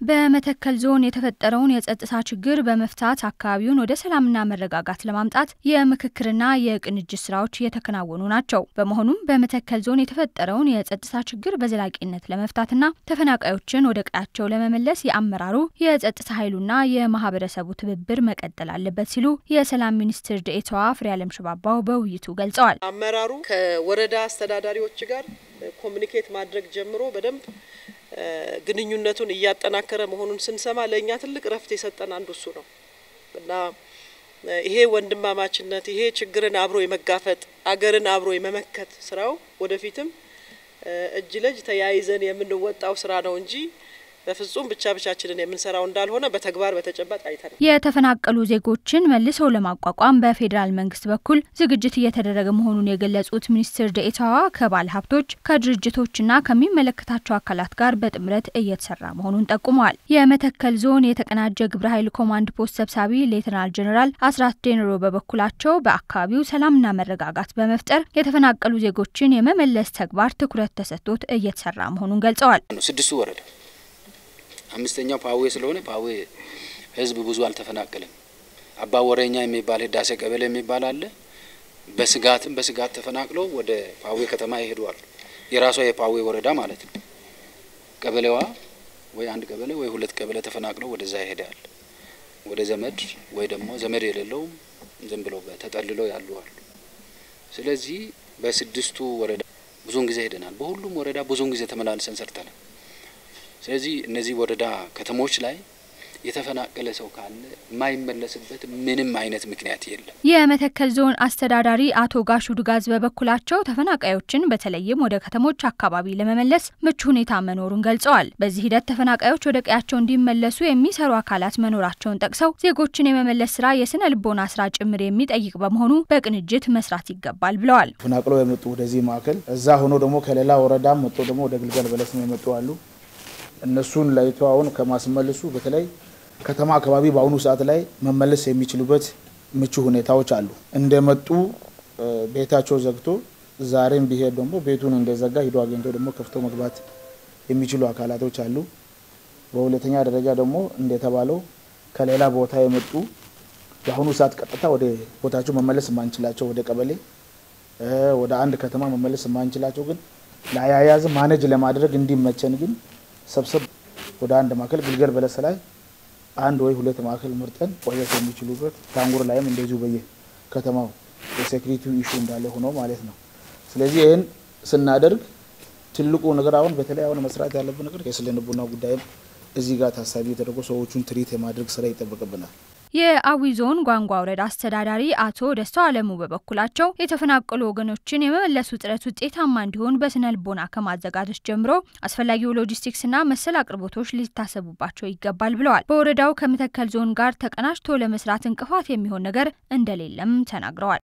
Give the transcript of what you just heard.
በመተከል ዞን የተፈጠረውን የጸጥታ ችግር በመፍታት አካባቢውን ወደ ሰላምና መረጋጋት ለማምጣት የምክክርና የቅንጅት ስራዎች እየተከናወኑ ናቸው። በመሆኑም በመተከል ዞን የተፈጠረውን የጸጥታ ችግር በዘላቂነት ለመፍታትና ተፈናቃዮችን ወደ ቀያቸው ለመመለስ የአመራሩ የጸጥታ ኃይሉና የማህበረሰቡ ትብብር መቀጠል አለበት ሲሉ የሰላም ሚኒስትር ደኤታዋ ፍሬያለም ሽባባው በውይይቱ ገልጸዋል። አመራሩ ከወረዳ አስተዳዳሪዎች ጋር ኮሚኒኬት ማድረግ ጀምሮ በደንብ ግንኙነቱን እያጠናከረ መሆኑን ስንሰማ ለእኛ ትልቅ ረፍት የሰጠን አንዱ እሱ ነው እና ይሄ ወንድማማችነት ይሄ ችግርን አብሮ የመጋፈጥ አገርን አብሮ የመመከት ስራው ወደፊትም እጅ ለእጅ ተያይዘን የምንወጣው ስራ ነው እንጂ በፍጹም ብቻ ብቻችንን የምንሰራው እንዳልሆነ በተግባር በተጨባጭ አይተናል። የተፈናቀሉ ዜጎችን መልሰው ለማቋቋም በፌዴራል መንግስት በኩል ዝግጅት እየተደረገ መሆኑን የገለጹት ሚኒስትር ደኤታዋ ከባለ ሀብቶች ከድርጅቶችና ከሚመለከታቸው አካላት ጋር በጥምረት እየተሰራ መሆኑን ጠቁመዋል። የመተከል ዞን የተቀናጀ ግብረ ኃይል ኮማንድ ፖስት ሰብሳቢ ሌተናል ጀኔራል አስራት ዴንሮ በበኩላቸው በአካባቢው ሰላምና መረጋጋት በመፍጠር የተፈናቀሉ ዜጎችን የመመለስ ተግባር ትኩረት ተሰጥቶት እየተሰራ መሆኑን ገልጸዋል። ስድስቱ ወረዳ አምስተኛው ፓዌ ስለሆነ ፓዌ ህዝብ ብዙ አልተፈናቀለም። አባ ወረኛ የሚባል ህዳሴ ቀበሌ የሚባል አለ። በስጋትም በስጋት ተፈናቅለው ወደ ፓዌ ከተማ ይሄዷል። የራሷ የፓዌ ወረዳ ማለት ነው። ቀበሌዋ ወይ አንድ ቀበሌ ወይ ሁለት ቀበሌ ተፈናቅለው ወደዛ ይሄዳል። ወደ ዘመድ ወይ ደግሞ ዘመድ የሌለው ዝም ብሎ ተጠልለው ያሉ አሉ። ስለዚህ በስድስቱ ወረዳ ብዙውን ጊዜ ሄደናል። በሁሉም ወረዳ ብዙውን ጊዜ ተመላልሰን ሰርተናል። ስለዚህ እነዚህ ወረዳ ከተሞች ላይ የተፈናቀለ ሰው ካለ የማይመለስበት ምንም አይነት ምክንያት የለም። የመተከል ዞን አስተዳዳሪ አቶ ጋሹ ዱጋዝ በበኩላቸው ተፈናቃዮችን በተለይም ወደ ከተሞች አካባቢ ለመመለስ ምቹ ሁኔታ መኖሩን ገልጸዋል። በዚህ ሂደት ተፈናቃዮች ወደ ቀያቸው እንዲመለሱ የሚሰሩ አካላት መኖራቸውን ጠቅሰው ዜጎችን የመመለስ ስራ የስነ ልቦና ስራ ጭምር የሚጠይቅ በመሆኑ በቅንጅት መስራት ይገባል ብለዋል። ተፈናቅለው የመጡ ወደዚህ ማዕከል እዛ ሆኖ ደግሞ ከሌላ ወረዳም መጥቶ ደግሞ ወደ ግልገል በለስም የመጡ አሉ። እነሱን ለይቶ አሁን ከማስመልሱ በተለይ ከተማ አካባቢ በአሁኑ ሰዓት ላይ መመለስ የሚችሉበት ምቹ ሁኔታዎች አሉ። እንደመጡ ቤታቸው ዘግቶ ዛሬም ቢሄድ ደግሞ ቤቱን እንደዘጋ ሂዶ አግኝቶ ደግሞ ከፍቶ መግባት የሚችሉ አካላቶች አሉ። በሁለተኛ ደረጃ ደግሞ እንደተባለው ከሌላ ቦታ የመጡ በአሁኑ ሰዓት ቀጥታ ወደ ቦታቸው መመለስ የማንችላቸው ወደ ቀበሌ ወደ አንድ ከተማ መመለስ የማንችላቸው ግን ለአያያዝ ማነጅ ለማድረግ እንዲመቸን ግን ሰብሰብ ወደ አንድ ማዕከል ግልገል በለስ ላይ አንድ ወይ ሁለት ማዕከል መርጠን ቆየት የሚችሉበት ታንጉር ላይም እንደዚሁ በየ ከተማው የሴኩሪቲ ኢሹ እንዳለ ሆኖ ማለት ነው። ስለዚህ ይህን ስናደርግ ትልቁ ነገር አሁን በተለይ አሁን መስራት ያለብን ነገር የስነ ልቦና ጉዳይም እዚህ ጋር ታሳቢ ተደርጎ ሰዎቹን ትሪት የማድረግ ስራ ይጠበቅብናል። የአዊ ዞን ጓንጓ ወረዳ አስተዳዳሪ አቶ ደስታው አለሙ በበኩላቸው የተፈናቀሉ ወገኖችን የመመለሱ ጥረት ውጤታማ እንዲሆን በስነ ልቦና ከማዘጋጀት ጀምሮ አስፈላጊው ሎጂስቲክስና መሰል አቅርቦቶች ሊታሰቡባቸው ይገባል ብለዋል። በወረዳው ከመተከል ዞን ጋር ተቀናጅቶ ለመስራት እንቅፋት የሚሆን ነገር እንደሌለም ተናግረዋል።